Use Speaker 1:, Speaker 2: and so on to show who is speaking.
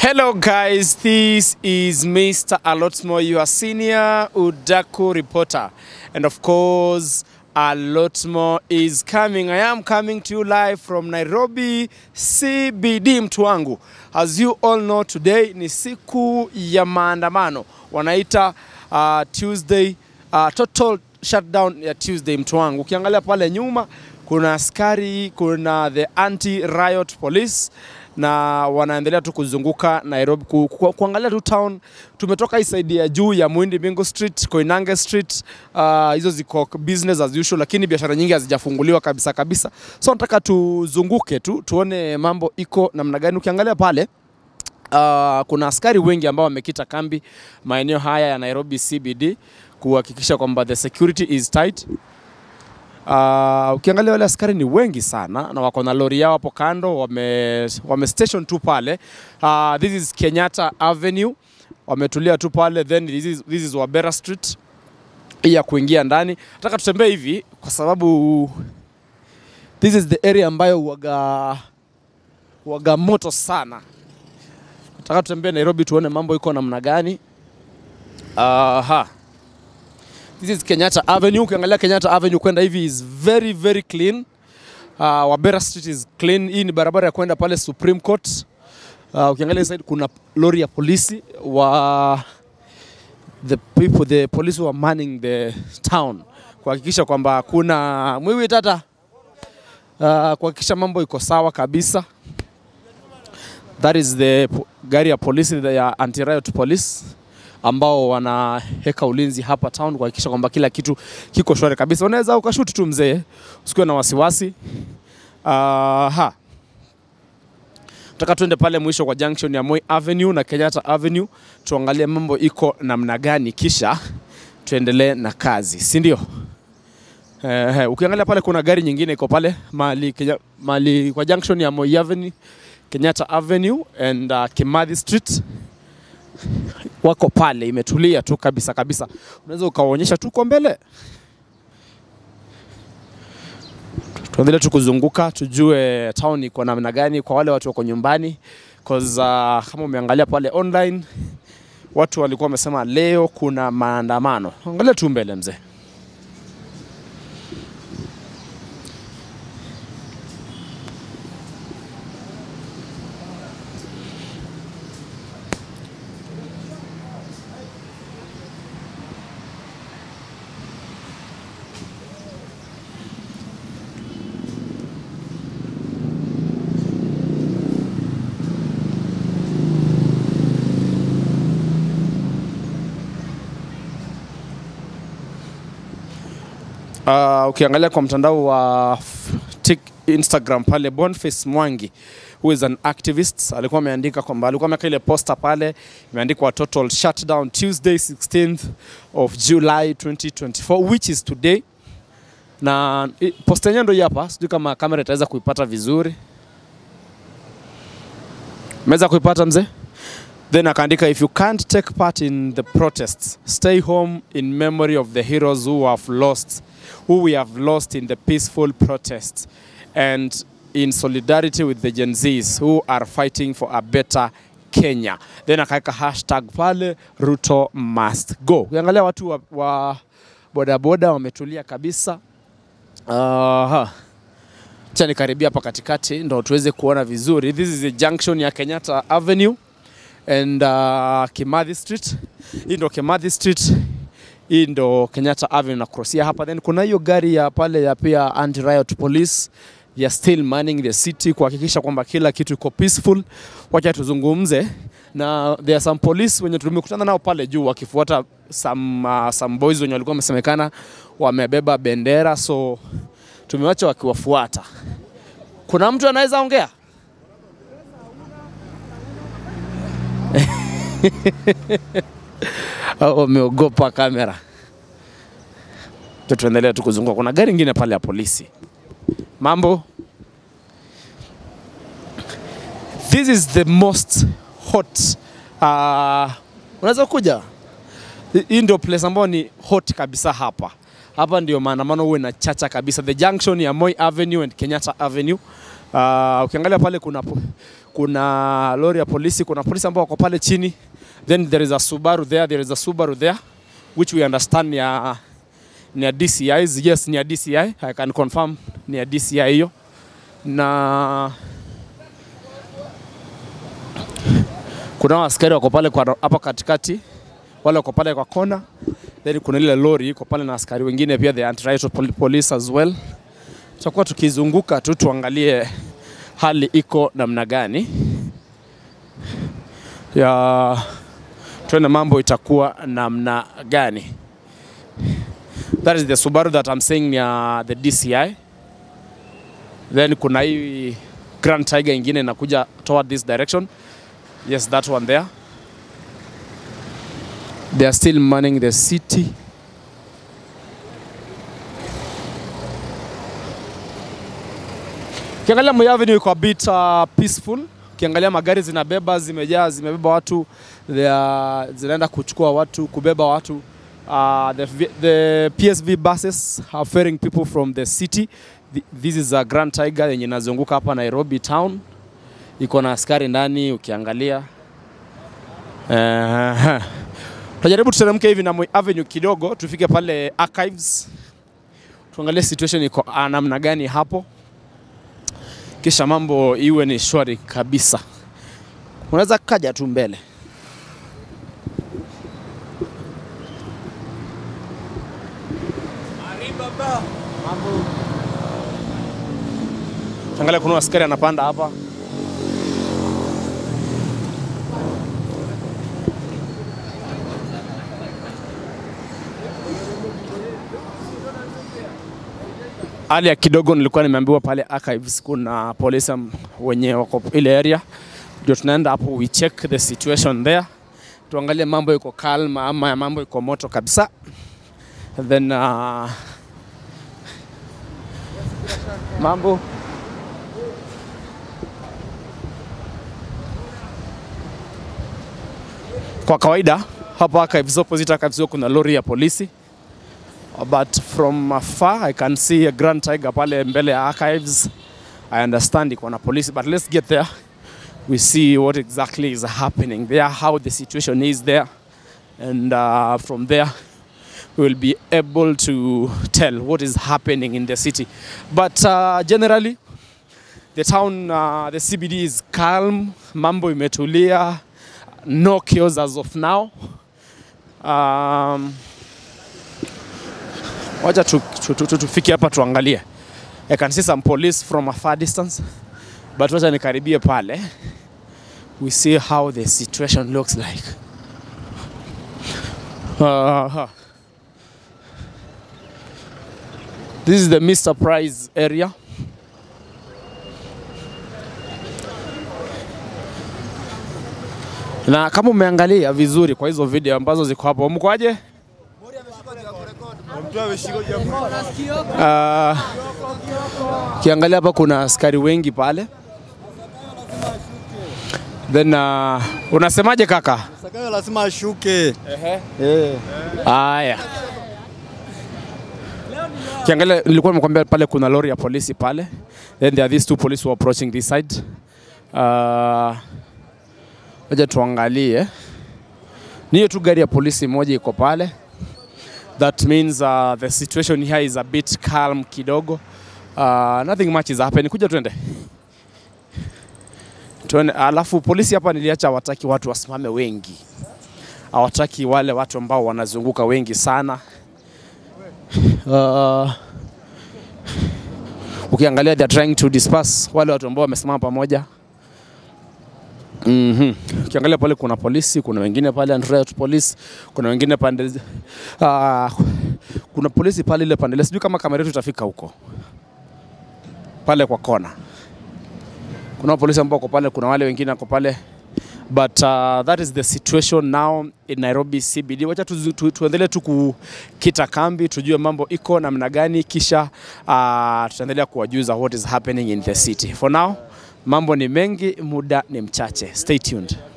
Speaker 1: Hello guys, this is Mr. Alotmo, your senior Udaku reporter. And of course, Alotmo is coming. I am coming to you live from Nairobi CBD mtu wangu. As you all know today ni siku ya maandamano. Wanaita uh, Tuesday uh, total shutdown ya Tuesday mtu wangu. Ukiangalia pale nyuma kuna askari, kuna the anti riot police na wanaendelea tu kuzunguka Nairobi ku, ku, kuangalia tu town. Tumetoka hii side ya juu ya Muindi Bingo Street, Koinange Street, uh, hizo ziko business as usual, lakini biashara nyingi hazijafunguliwa kabisa kabisa, so nataka tuzunguke tu tuone mambo iko namna gani. Ukiangalia pale Uh, kuna askari wengi ambao wamekita kambi maeneo haya ya Nairobi CBD kuhakikisha kwamba the security is tight. Uh, ukiangalia wale askari ni wengi sana na wako na lori yao hapo kando, wame, wame station tu pale. Uh, this is Kenyatta Avenue, wametulia tu pale, then this is, this is Wabera Street hii ya kuingia ndani. Nataka tutembee hivi kwa sababu this is the area ambayo waga, waga moto sana. Nataka tutembee Nairobi tuone mambo iko namna gani. Aha. This is Kenyatta Avenue. Ukiangalia Kenyatta Avenue kwenda hivi is very very clean. Uh, Wabera Street is clean. Hii ni barabara ya kwenda pale Supreme Court. Uh, ukiangalia side kuna lori ya polisi wa the people the police who are manning the town kuhakikisha kwamba kuna mwiwi tata uh, kuhakikisha mambo iko sawa kabisa. That is the po- gari ya polisi the ya anti-riot police ambao wanaweka ulinzi hapa town kuhakikisha kwamba kila kitu kiko shwari kabisa. Unaweza ukashuti tu mzee, usikiwe na wasiwasi. Aha. Nataka tuende pale mwisho kwa junction ya Moi Avenue na Kenyatta Avenue tuangalie mambo iko namna gani, kisha tuendelee na kazi, si ndio? Eh, ukiangalia pale kuna gari nyingine iko pale mali, Kenya, mali kwa junction ya Moi Avenue, Kenyatta Avenue and uh, Kimathi Street wako pale, imetulia tu kabisa kabisa. Unaweza ukawaonyesha tu kwa mbele, tuendelee tu kuzunguka tujue town iko namna gani kwa wale watu wako nyumbani cause uh, kama umeangalia pale online watu walikuwa wamesema leo kuna maandamano. Angalia tu mbele mzee. Uh, ukiangalia kwa mtandao wa f- Tik Instagram pale Boniface Mwangi who is an activist alikuwa ameandika kwamba alikuwa ameweka ile poster pale imeandikwa total shutdown Tuesday 16th of July 2024 which is today na i- poster yenyewe ndio hii hapa, sijui kama kamera itaweza kuipata vizuri. Umeweza kuipata mzee? Then akaandika if you can't take part in the protests, stay home in memory of the heroes who have lost, who we have lost in the peaceful protests, and in solidarity with the Gen Zs who are fighting for a better Kenya. Then akaweka hashtag pale Ruto must go. Ukiangalia watu wa, wa bodaboda wametulia kabisa. Aha. Acha nikaribia hapa katikati ndo tuweze kuona vizuri. This is the junction ya Kenyatta Avenue and uh, Kimathi Street. Hii ndo Kimathi Street, hii ndo Kenyatta Avenue na crossia hapa. Then kuna hiyo gari ya pale ya pia anti riot police ya still manning the city kuhakikisha kwamba kila kitu iko peaceful. Wacha tuzungumze na there are some police wenye tumekutana nao pale juu wakifuata some, uh, some boys wenye walikuwa wamesemekana wamebeba bendera, so tumewacha wakiwafuata. Kuna mtu anaweza ongea? au wameogopa kamera. Tu tuendelee tu kuzunguka. Kuna gari ingine pale ya polisi. Mambo. This is the most hot. Uh, unaweza kuja? Hii ndio place ambayo ni hot kabisa hapa. Hapa ndio maandamano huwe na chacha kabisa. The junction ya Moi Avenue and Kenyatta Avenue. Uh, ukiangalia pale kuna po- kuna lori ya polisi, kuna polisi ambao wako pale chini, then there is a Subaru there, there is a Subaru there which we understand ni ya, ni ya DCI. Yes, ni ya DCI. I can confirm ni ya DCI hiyo, na kuna askari wako pale kwa hapa katikati, wale wako pale kwa kona, then kuna ile lori iko pale na askari wengine pia, the anti-riot pol- police as well. Tutakuwa tukizunguka tu tuangalie hali iko namna gani ya tuone mambo itakuwa namna gani. That is the Subaru that I'm saying ni ya the DCI. Then kuna hii Grand Tiger ingine inakuja toward this direction. Yes, that one there. They are still manning the city. Ukiangalia Moi Avenue iko a bit uh, peaceful. Ukiangalia magari zinabeba zimejaa zimebeba watu they are, zinaenda kuchukua watu kubeba watu uh, the, v- the PSV buses are ferrying people from the city. Th- This is a Grand Tiger yenye inazunguka hapa Nairobi town, iko na askari ndani ukiangalia. Uh, tutajaribu tuteremke hivi na Moi Avenue kidogo tufike pale archives, tuangalie situation iko ah, namna gani hapo kisha mambo iwe ni shwari kabisa. Unaweza kaja tu mbele. Angalia, kuna askari anapanda hapa. hali ya kidogo nilikuwa nimeambiwa pale archives kuna polisi am- wenye wako ile area, ndio tunaenda hapo, we check the situation there, tuangalie mambo iko calm ama mambo iko moto kabisa, then uh, mambo kwa kawaida hapa archives, opposite archives huko kuna lori ya polisi but from afar I can see a Grand Tiger pale mbele ya archives. I understand iko na polisi but let's get there. We see what exactly is happening there, how the situation is there, and uh, from there we will be able to tell what is happening in the city. But uh, generally the town, uh, the CBD is calm, mambo imetulia, no chaos as of now. Um, wacha tu, tu, tu, tu, tufike hapa tuangalie. I can see some police from a far distance, but wacha nikaribie pale. We see how the situation looks like. Uh, this is the Mr. Price area. Na kama umeangalia vizuri kwa hizo video ambazo ziko hapo, mkoaje? Uh, kiangalia hapa kuna askari wengi pale. Then uh, unasemaje kaka?
Speaker 2: Sakayo lazima ashuke. Eh.
Speaker 1: Haya. Kiangalia nilikuwa nimekwambia pale kuna lori ya polisi pale. Then there are these two police who are approaching this side. Uh, Wacha tuangalie. Ni hiyo tu gari ya polisi moja iko pale. That means uh, the situation here is a bit calm kidogo. Uh, nothing much is happening. Kuja tuende. Tuone, alafu polisi hapa niliacha hawataki watu wasimame wengi. Hawataki wale watu ambao wanazunguka wengi sana. Uh, ukiangalia they are trying to disperse wale watu ambao wamesimama pamoja. Mhm. Ukiangalia pale kuna polisi, kuna wengine pale anti-riot police, kuna wengine pande uh, kuna polisi pale ile pande ile, sijui kama kamera yetu itafika huko pale kwa kona. Kuna polisi ambao wako pale, kuna wale wengine wako pale but uh, that is the situation now in Nairobi CBD. Wacha tu, tu, tuendelee tu kukita kambi, tujue mambo iko namna gani, kisha uh, tutaendelea kuwajuza what is happening in the city. For now mambo ni mengi, muda ni mchache. Stay tuned.